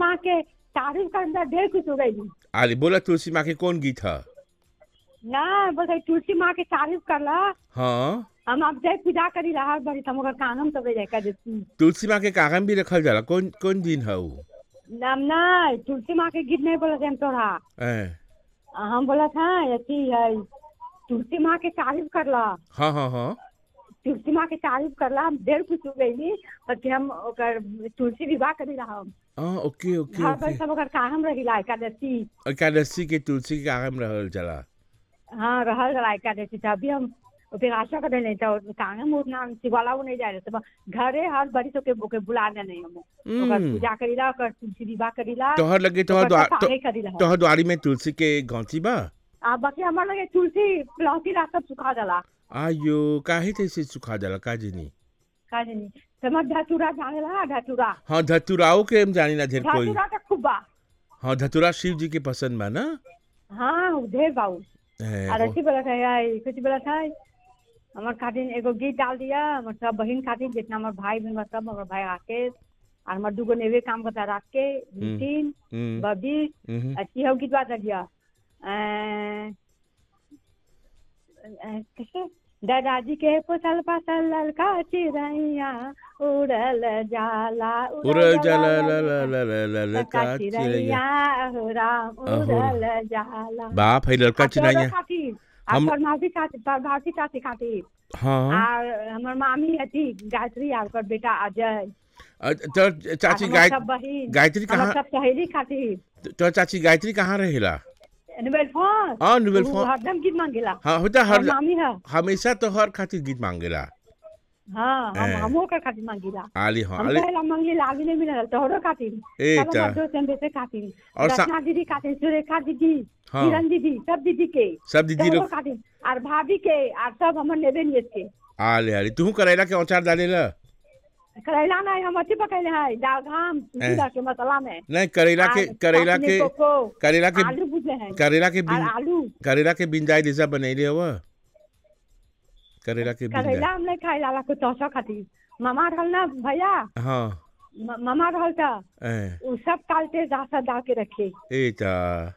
माँ के तारीफ कर अंदर ढेर कुछ हो गई आले बोला तुलसी माँ के कौन गीत है ना बस है तुलसी माँ के तारीफ करला हाँ हम अब जय पूजा करी रहा बड़ी हम ओकर कानम तो जाए कर देती तुलसी माँ के कागम भी रखल जाला कौन कौन दिन है वो नाम ना तुलसी माँ के गीत नहीं बोला हम तोरा ए, हम बोला था अथी है तुलसी माँ के तारीफ करला हाँ हाँ हाँ तुलसी माँ के तारीफ करला हम ढेर खुश हो गई कि हम ओकर तुलसी विवाह करी रहा हम हाँ ओके ओके घर पर ओके सब ओकर कागम रहिला एकादशी एकादशी के तुलसी के कागम रहल जाला हाँ रहल रहा एकादशी था अभी हम फिर आशा कर नहीं था कांगम उठना शिवाला वो नहीं जा रहे थे घरे हर बड़ी तो के ओके बुला नहीं हम ओकर हम्म, पूजा करीला ओकर तुलसी विवाह करीला तोहर लगे तोहर ओकर द्वार सब तो, आगे करीला हम। तोहर द्वारी में तुलसी के गौची बा आ बाकी हमार लगे तुलसी लौकी ला सब सुखा जाला आयो काहे तैसे सुखा जाला का जनी का जानी समझ धतूरा जाने ला धतूरा हाँ धतुराओ के हम जानी ना ढेर कोई धतूरा तो खूब बा हाँ धतुरा शिव जी के पसंद बा ना हाँ ढेर बाऊ ए, और वो- ऐसी बोला था यार कुछ बोला था हमार खातिर एगो गीत डाल दिया हमार सब बहन खातिर जितना हमार भाई बहन बा सब हमार भाई आके और हमार दूगो नेवे काम करता राख के नितिन हम्म, बबी हम्म, अच्छी हो गीत बात दिया अ, अ, कैसे दादाजी के पोसल पासल ललका चिड़ैया उड़ल जाला उड़ल जाला ला ला ला ला ला ला ललका का चिड़ैया चिड़ैया हो राम अहो। उड़ल जाला बाप है लड़का आ तोरो चिड़ैया खातिर हम- आ परमावती खातिर परमावती चाची खातिर हाँ और हमर मामी हती गायत्री आ ओकर बेटा अजय अ, तो चाची और हमर गाय सब बहिन गायत्री हमर कहाँ सब सहेली खातिर तो चाची गायत्री कहाँ रहेला नोबेल फोन हाँ नोबेल उ फोन हरदम गीत मांगेला हाँ होता और हर मामी है हमेशा तो हर खातिर गीत मांगेला हाँ हम ए। हमो ओकर खातिर मांगेला आली हाँ हम आली पहला मांगेला आगे नहीं मिलल तोहरो खातिर ए सब ता हमर दोस्त हम बेटे खातिर और सा- रत्ना दीदी खातिर सुरेखा दीदी हाँ। किरण दीदी सब दीदी के सब दीदी तोहरो लोग खातिर और भाभी के और सब हमर नेबे नियत के आले आले तू करेला के औचार डालेला करैला नहीं हम अथी पकैले है दाल घाम जीरा के मसाला में नहीं करेला के और करेला चटनी के कोको, करेला के आलू बुझले हैं करेला के और बिन आलू करेला के बिंदाई जैसा बनैले हवा करेला के बिंदाई करैला हम नहीं खाई लाला कुछ तोसा खातिर मामा रहल ना भैया हाँ म- मामा रहल था ए उ सब कालते दासा डाल के रखे ए ता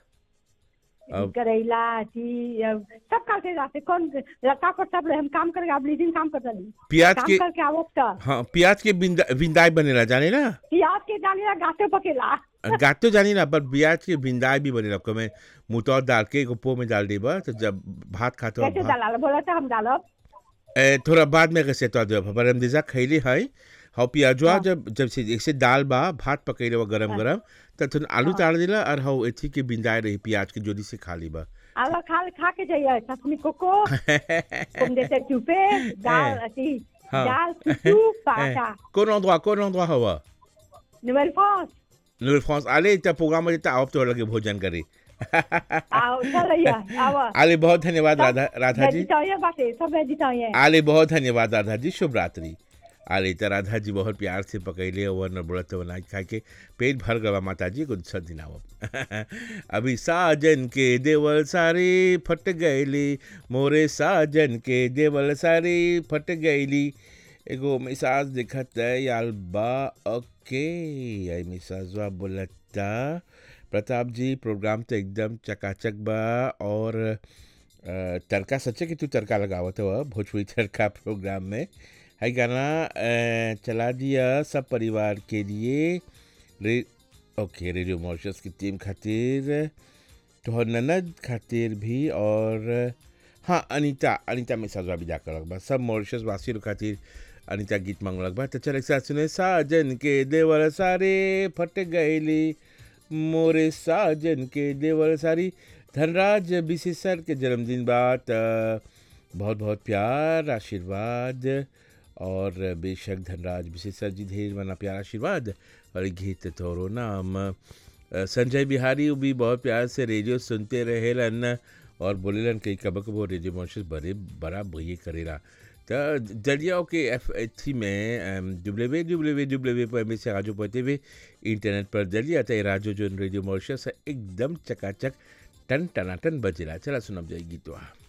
अब- करैला अथी अब सब कालते दासे कौन लता पर सब हम काम करके आप लीजिंग काम कर रही प्याज काम के करके आवत था हाँ प्याज के बिंदा बिंदाई बनेला जाने ना प्याज के डाली गाते पकेला गात तो जानी ना पर प्याज के बिंदाई भी बनेला आपको मैं मुतौर डाल के एगो पो में डाल देबा तो जब भात खाते हो कैसे भात डाला बोला था हम डालब ए, थोड़ा बाद में कैसे तो देब पर हम दिशा खैली है हाँ प्याजुआ हाँ। जब जब से जैसे दाल बा भात पकैले बा गरम हाँ। गरम तो थोड़ा आलू हाँ। ताड़ दिला और हाँ एथी के बिंदाई रही प्याज के जोड़ी से खा ली बा आवा खा खा के जाइए चटनी कोको तुम जैसे चुपे दाल अथी हाँ। दाल चुचू पाटा कौन endroit कौन endroit हवा नोवेल फोन नोवेल फ्रांस आले इतना प्रोग्राम में जितना आप तो लगे भोजन करी आओ चल आवा आले बहुत धन्यवाद सब राधा राधा जी वेजिटेरियन बाटे सब वेजिटेरियन आले बहुत धन्यवाद राधा जी शुभ रात्रि आले तो राधा जी बहुत प्यार से पकैले वन बोलत बनाई खा के पेट भर गवा माता जी को दूसरा दिन आवब अभी साजन के देवल सारे फट गईली मोरे साजन के देवल सारे फट गईली एगो मिसाज दिखत है याल बा ओके आई मिसाजवा बोलता प्रताप जी प्रोग्राम तो एकदम चकाचक बा और अ, तड़का सच्चे कि तू तड़का लगावत हो भोजपुरी तड़का प्रोग्राम में है गाना अ, चला दिया सब परिवार के लिए रे ओके रेडियो मॉरिशस की टीम खातिर तोहर ननद खातिर भी और हाँ अनीता अनीता में सजवा भी जाकर लगभग सब मॉरिशस वासी लोग खातिर अनीता गीत मांग लगभग तो चल एक साथ सुने साजन के देवर सारे फट गईली मोरे साजन के देवर सारी धनराज बिसेसर के जन्मदिन बाद अ, बहुत बहुत प्यार आशीर्वाद और बेशक धनराज विशेषर जी ढेर मना प्यार आशीर्वाद और ये गीत तोरो नाम अ, संजय बिहारी वो भी बहुत प्यार से रेडियो सुनते रहेलन और बोलेलन कई कब कब रेडियो मॉन्शस बड़े बड़ा भैया करेला तो जलिया के एफ थ्री में डब्ल्यू डब्ल्यू डब्ल्यू पर में से राजो पहुँचते हुए इंटरनेट पर जलिया तो राजो जो रेडियो मॉन्शस एकदम चकाचक टन टनाटन बजेला चला सुनब जाए गीतवा